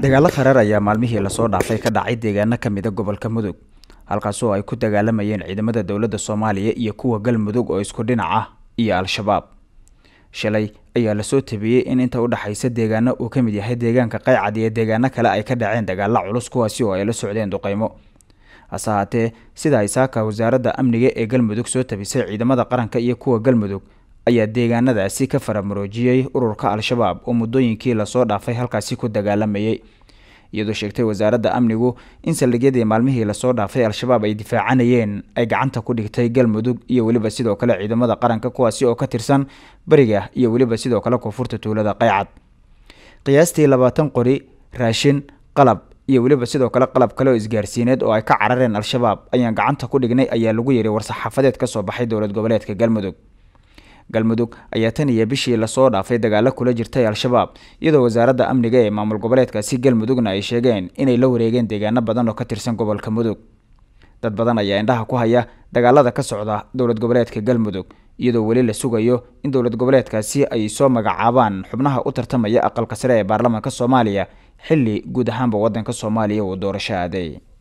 dagaalo kharaar ayaa maalmihii lasoo dhaafay ka dhacay deegaano ka mida gobolka mudug halkaasoo ay ku dagaalamayeen ciidamada dowladda soomaaliya iyo kuwa galmudug oo isku dhinac ah iyo al-shabaab shalay ayaa lasoo tabiyey in inta u dhexaysa deegaano uu ka mid yahay deegaanka qaycad iyo deegaano kale ay ka dhaceen dagaalo culus kuwaasi oo ay la socdeen duqeymo hase haatee sida ay saaka wasaaradda amniga ee galmudug soo tabisay ciidamada qaranka iyo kuwa galmudug ayaa deegaanadaasi ka faramaroojiyey ururka al-shabaab oo muddooyinkii lasoo dhaafay halkaasi ku dagaalamayay iyadoo sheegtay wasaaradda amnigu in saldhigyadii maalmihii lasoo dhaafay al-shabaab ay difaacanayeen ay gacanta ku dhigtay galmudug iyo weliba sidoo kale ciidamada qaranka kuwaasi oo ka tirsan beriga iyo weliba sidoo kale koonfurta tuulada qaycad qiyaastii labaatan qori raashin qalab iyo weliba sidoo kale qalab kale oo isgaarsiineed oo ay ka carareen al-shabaab ayaan gacanta ku dhignay ayaa lagu yiri war-saxaafadeed ka soo baxay dowlad goboleedka galmudug galmudug ayaa tan iyo bishii lasoo dhaafay dagaalo kula jirtay al-shabaab iyadoo wasaaradda amniga ee maamul goboleedkaasi galmudugna ay sheegeen inay la wareegeen deegaano badan oo ka tirsan gobolka mudug dad badan ayaa indhaha ku haya dagaalada ka socda dowlad goboleedka galmudug iyadoo weli la sugayo in dowlad goboleedkaasi ay soo magacaabaan xubnaha u tartamaya aqalka sare ee baarlamaanka soomaaliya xilli guud ahaanba waddanka soomaaliya uu doorasho aaday